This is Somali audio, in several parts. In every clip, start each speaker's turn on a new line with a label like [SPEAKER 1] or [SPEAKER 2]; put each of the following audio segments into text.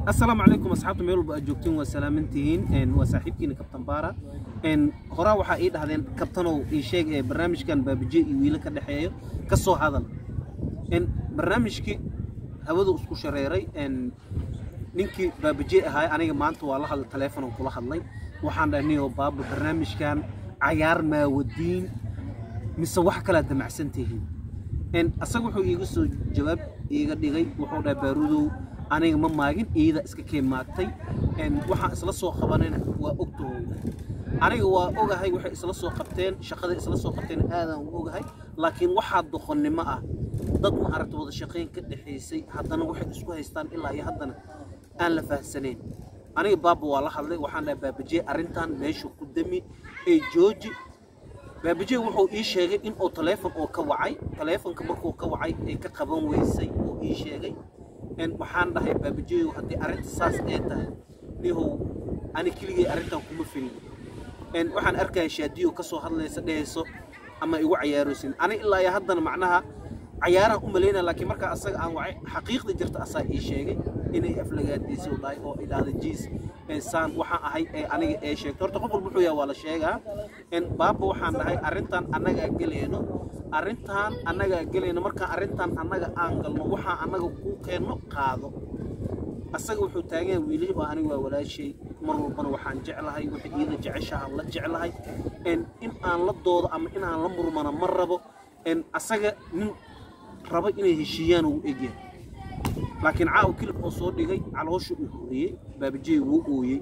[SPEAKER 1] asalaamu calaykum asxaabta meel walba aad joogtiin waa salaamantihiin waa saaxiibkiina kabtan baara horaa waxaa ii dhahdeen kabtanow ii sheeg ee barnaamijkan baabije iyo wiilo ka dhexeeyo ka soo hadal barnaamijkii hawadu isku shareeray ninkii baabije ahaay aniga maanta waa la hadlay taleefonon kula hadlay waxaan dhahay niyo baaba barnaamijkan cayaar maawadiin mise wax kalaad damacsan tihiin asaga wuxuu iiga soo jawaab iiga dhigay wuxuu dhahay baarudow aniga ma maagin iida iska keen maagtay waxaan isla soo qabanayna waa ogtahow aniga waa ogahay waxay isla soo qabteen shaqaday isla soo qabteen aadaan u ogahay laakiin waxaa doqonnimo ah dad ma aragta wada shaqayn ka dhexaysay haddana waxay isku haystaan ilaa iyo haddana aan la faahsanayn aniga baaba waa la hadlay waxaan dhahay baabajee arrintan meesha ku dami ee jooji baabajee wuxuu ii sheegay in uu taleefon oo ka wacay taleefonka markuu ka wacay ee ka qaban weysay oo ii sheegay waxaan dhahay baabajeeyow haddii arrinta saas ee tahay nihow ani keligay arrintan kuma filin waxaan arkaya shaadiyo ka soo hadlaysa dhehayso ama igu cayaaroosin ani ilaa iyo haddana macnaha cayaaraan u malaynaya laakiin markaa asaga aan wacay xaqiiqda jirta asaa ii sheegay inay aflagaadiiso dhahay oo idhaahda jiis saan waxaan ahay ee aniga ee sheegto horta qof walba wuxuu yahay waa la sheegaa baaba waxaan dhahay arrintan annagaa gelayno arrintan annagaa gelayno markaan arrintan annaga aan galno waxaa annaga kuu keenno qaado asaga wuxuu taagan yahay wiilihii oo aniga waa walaashay mar walbana waxaan jeclahay waxay iida jeceshaha la jeclahay in aan la doodo ama in aan la murmana ma rabo asaga nin raba inay heshiiyaan uu egyahay laakiin caaw kilib oo soo dhigay caloosha uu hooyey baabajey wuu ooyey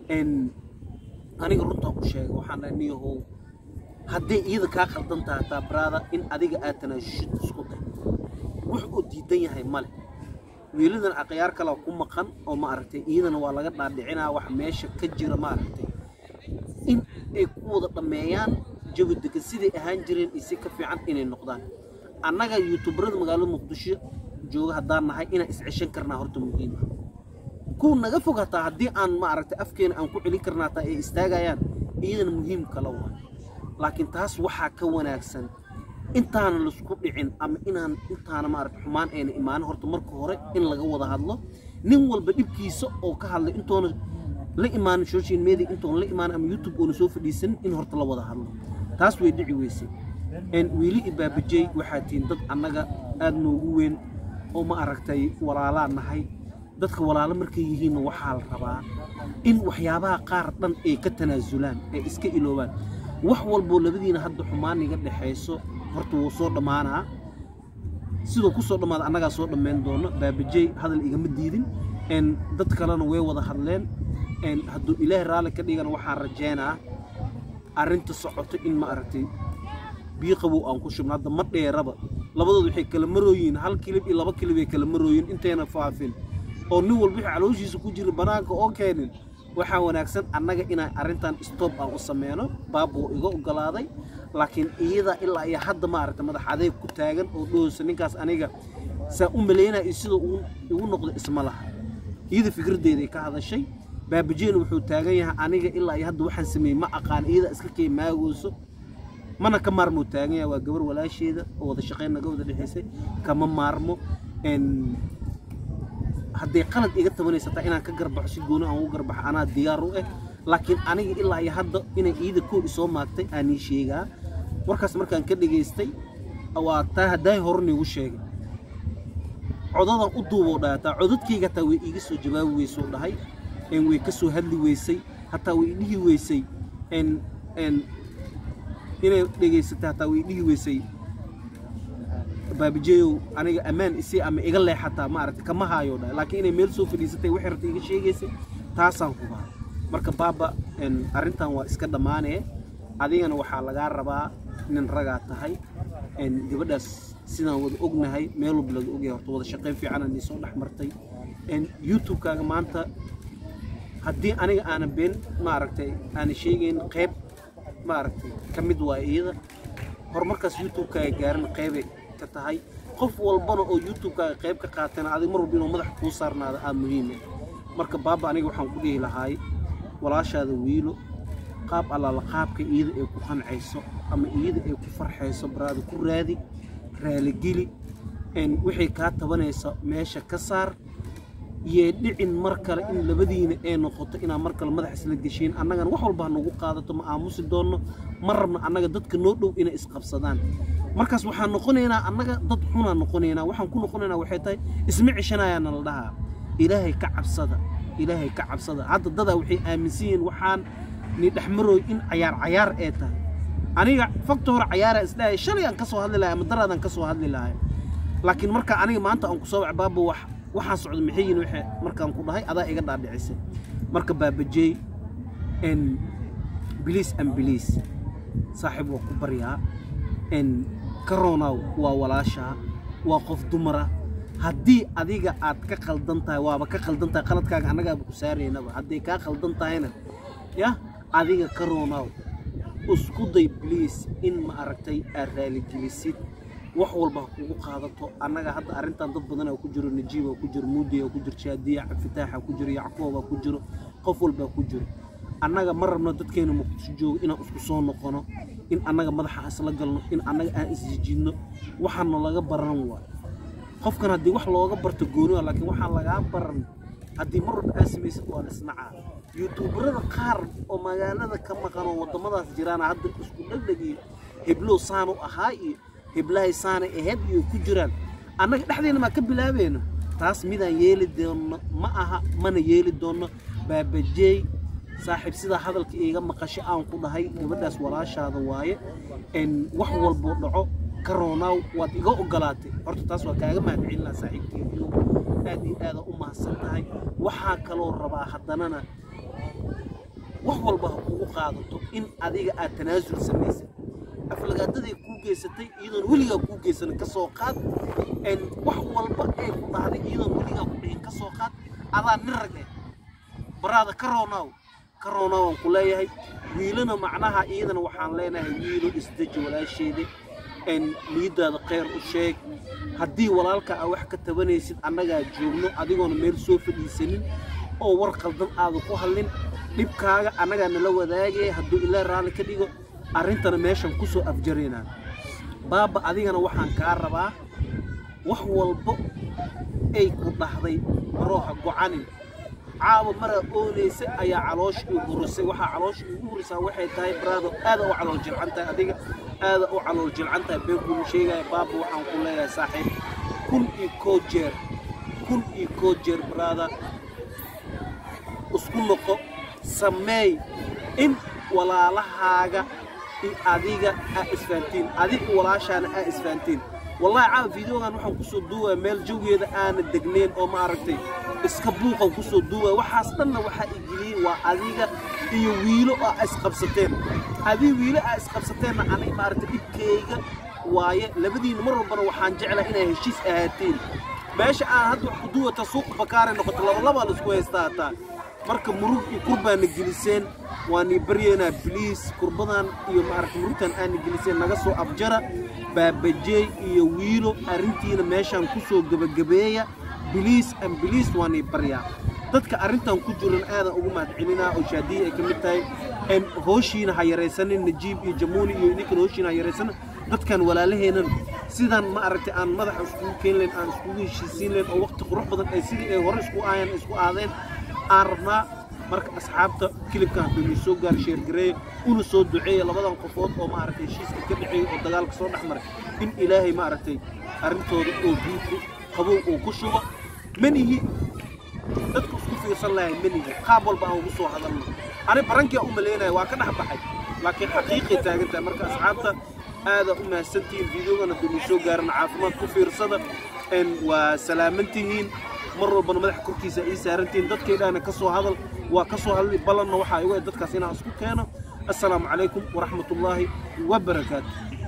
[SPEAKER 1] aniga runtaan ku sheegay waxaan dhahay niyahow hadday iyada kaa qaldan tahay taa baraada in adiga aad tanaasushid isku day wax uu diidan yahay male wiiladan aqyaar kale ku maqan oo ma aragtay iyadana waa laga dhaadhicinaa wax meesha ka jira ma aragtay in ay ku wada dhammeeyaan jawi degan siday ahaan jireen iyo si ka fiican inay noqdaan annaga yuutubarada magaalada muqdisho jooga haddaan nahay inaan isceshan karnaa horta muhiim ah kuwa naga fog hataa haddii aan ma aragtay afkeena aan ku celin karnaa hataa ay istaagayaan iyadana muhiim kala waa laakiin taas waxaa ka wanaagsan intaana laisku dhicin ama inaan intaana maaragta xumaan ayna imaanin horta marka hore in laga wada hadlo nin walba dhibkiisa oo ka hadlay intoona la imaanin social media intoona la imaanin ama youtube oona soo fadhiisanin in horta la wada hadlo taas way dhici weysay wiili iyo baabajey waxaa tihiin dad annaga aad noogu weyn oo ma aragtay walaalaa nahay dadka walaalo markay yihiinna waxaa la rabaa in waxyaabaha qaar dhan ay ka tanaasulaan ay iska iloobaan wax walboo labadiina hadda xumaan iga dhexayso horta wuu soo dhammaanaa sidoo ku soo dhammaada annagaa soo dhammayn doono baabajey hadal igama diidin dad kalena way wada hadleen hadduu ilaahay raalli ka dhigana waxaan rajaynaa arrinta socoto in ma aragtay biyo qabow aan ku shubno hadda ma dheeraba labadood waxay kala marooyiin hal kilib iyo laba kilib ay kala marooyiin intayna faafin oo nin walba wixii calooshiisa ku jira bannaanka oo keenin waxaa wanaagsan annaga inaan arrintan stoob aan u sameyno baabuu iga ogolaaday laakiin iyada ilaa iyo hadda maaragta madax adeeg ku taagan oo dhoosa ninkaas aniga saa u malaynaya iyo sida igu noqdo isma laha iyada fikraddeeday ka hadashay baabajeen wuxuu taagan yahay aniga ilaa iyo hadda waxaan sameeyey ma aqaan iyada iska kee maagooso mana ka maarmo taagan yahay waa gabar walaasheeda oo wada shaqayn naga wada dhexaysay kama maarmo hadday qalad iga tabanaysataa inaan ka garbaxo si gooni aan ugu garbaxo anaa diyaar u ah laakiin aniga ilaa iyo hadda inay iida koo isoo maagtay aanii sheegaa warkaas markaan ka dhegaystay waa taa haddaay hore niigu sheegay codadaan u duuboo dhahay hataa codadkayga hataa way iiga soo jawaabi weysoo dhahay way ka soo hadli weysay hataa way dhihi weysay inay dhegaysatay hataa way dhihi weysay baabijeeyow aniga ammaan isi ama iga leexataa maaragtay kama haayo dhahay laakiin inay meel soo fadhiisatay waxay rabtay iga sheegaysay taasaan hubaa marka baaba arrintan waa iska dhammaanee adigana waxaa lagaa rabaa nin ragaa tahay gabadhaas sidaan wada ognahay meel walba laga ogyahay horta wada shaqayn fiicanaa nii soo dhex martay youtube-kaaga maanta haddii aniga aanan been maaragtay aanan sheegayn qayb maaragtay ka mid waa iyada horumarkaas youtube-kaaga gaaran qaybay ka tahay qof walbana oo youtube-kaaga qayb ka qaatana adig mar walba inuu madaxa kuu saarnaada aa muhiime marka baaba aniga waxaan ku dhihi lahaay walaashaada wiilo qaab allaala qaabka iyada ay ku qancayso ama iyada ay ku farxayso baraada ku raadi raaligeli wixii kaa tabanaysa meesha ka saar yee dhicin mar kale in labadiina ee noqoto inaa mar kale madax isla geshiin annagana wax walba ha nagu qaadato ma aamusi doonno ma rabno annaga dadka noo dhow inay isqabsadaan markaas waxaan noqonaynaa annaga dad xunaan noqonaynaa waxaan ku noqonaynaa waxay tahay isma ceshanayaana la dhahaa ilaahay ka cabsada ilaahay ka cabsada hadda dadaa waxay aaminsan yihiin waxaan ni dhexmarooy in cayaar cayaar ee tahay aniga fakta hore cayaara isdhahay shalay aan ka soo hadli lahay ama daraadaan ka soo hadli lahay laakiin marka aniga maanta aan ku soo wac baaba wax waxaan socda maxay yihiin waxa markaan ku dhahay adaa iga dhaadhicisay marka baabajey n biliis an biliis saaxiib waa ku baryaa n karonaw waa walaashaa waa qof dumara haddii adiga aad ka qaldan tahay waaba ka qaldan tahay qaladkaaga annagaaba ku saaraynaba hadday kaa qaldan tahayna yah adiga karonaw isku day bliis in ma aragtay aad raaligelisid wax walba ha kugu qaadato annaga hadda arrintan dad badanaa ku jiro najiiba ku jiro muudiya ku jiro shaadiya cabdifitaaxa ku jiro yacquuba ku jiro qof walbaa ku jiro annaga ma rabno dadkeena muqdisho joogo inaan isku soo noqono in annaga madaxa isla galno in annaga aan isjijidno waxaana laga baran waay qofkan haddii wax looga barto gooni waa laakiin waxaan lagaa baran haddii mar walba aad samaysid waa lisnacaa yuutuubarada qaar oo magaalada ka maqan oo waddamadaas jiraana hadda isku dhegdheg iyo heblow saanu ahaa iyo heblahay saanay ahayd iyo ku jiraan annaga dhexdeena maa ka bilaabayno taas midaan yeeli doonno ma aha mana yeeli doonno baabajeey saaxiib sidaa hadalka iiga maqasho aan ku dhahay gabadhaas walaashaada waaye n wax walbuu dhaco karoonaaw waad iga ogolaatay horta taas waa kaaga mahadcelinaa saaxiibkeediyo aad iyo aada u mahadsan tahay waxaa kaloo rabaa haddanana wax walba ha kugu qaadato in adiga aad tanaasul samaysid aflagaadaday kuu geysatay iyadoon weligaa kuu geysanin ka soo qaad wax walba ee ku dhahday iyadoon weligaa ku dhihin ka soo qaad adaa nin rag eh baraada karoonaaw karoonaaw aan ku leeyahay wiilana macnaha iyadana waxaan leenahay wiilo isdeji walaasheeda niyadaada khayr u sheeg haddii walaalka aa wax ka tabanaysid annagaa joogno adigoona meel soo fadhiisanin oo war qaldan aada ku hadlin dhibkaaga annagaa nala wadaagaya hadduu ilaa raalli ka dhigo arrintana meeshan ku soo afjaraynaa baaba adigana waxaan kaa rabaa wax walbo ay ku dhahday marooha gocanin caawa maraa oonaysa ayaa caloosha igu hurisay waxaa caloosha igu hurisaa waxay tahay baraado aada u calool jilcan tahay adiga aada u calool jilcan tahay been kuma sheegaya baaba waxaan ku leeyahay saaxiib kun iyo koo jeer kun iyo koo jeer baraada isku noqo sameey in walaalahaaga iyo adiga aa isfahantiin adiga walaashaana aa isfahantiin wallahi caawa fideogan waxaan kusoo duubaya meel jawgeeda aana degnayn oo ma aragtay iska buuqan kusoo duubaya waxaas dhanna waxaa igiliyey waa adiga iyo wiilo aa isqabsateen adiga wiilo aa isqabsateenna aniga maaragtay dhibkayga waaye labadiina mar walbana waxaan jeclaa inay heshiis ahaatiin meesha aan hadda wax ku duwata suuq bakaaray noqoto labalabaa la isku haystaa hataa marka murug iyo kurbaana geliseen waanii baryaynaa biliis kurbadan iyo maaragta murugtan aana geliseen naga soo abjara baabajeey iyo wiilo arrintiina meeshaan ku soo gebagabeeya biliis an biliis waanii baryaa dadka arrintan ku jiran aadan ugu mahadcelinaa oo shaadiya ay ka mid tahay hooshiina ha yaraysanin najiib iyo jamuuni iyo ninkan hooshiina ha yaraysanin dadkan walaalaheenan sidan ma aragtay aan madaxa iskugu keeni layn aan iskugu heshiisiin layn oo waqti qurux badan ay sidii ay hore isku aayeen isku aadeen aan rabnaa marka asxaabta kilibkan hadduu nii soo gaar sheergareeya una soo duceeya labadan qofood oo maaragtay heshiiska ka dhaceeya oo dagaalka soo dhex maray in ilaahay maaragtay arrintooda oo biiku qabow uu ku shubo manihi dadku isku fiirsan lahay manihi qaab walba aan ugu soo hadalno ani barankia u malaynaya waa ka dhex baxay laakiin xaqiiqay taagan tahay marka asxaabta aada u mahadsantihiin fideogan hadduu nii soo gaaran caafimaad ku fiirsada waa salaamantihiin mar walbana madaxa korkiisa ii saarantihiin dadkaydhaana ka soo hadal waa ka soo hadli ballanna waxaa igu dadkaas inaan isku keeno assalaamu calaykum waraxmatullaahi wabarakaatu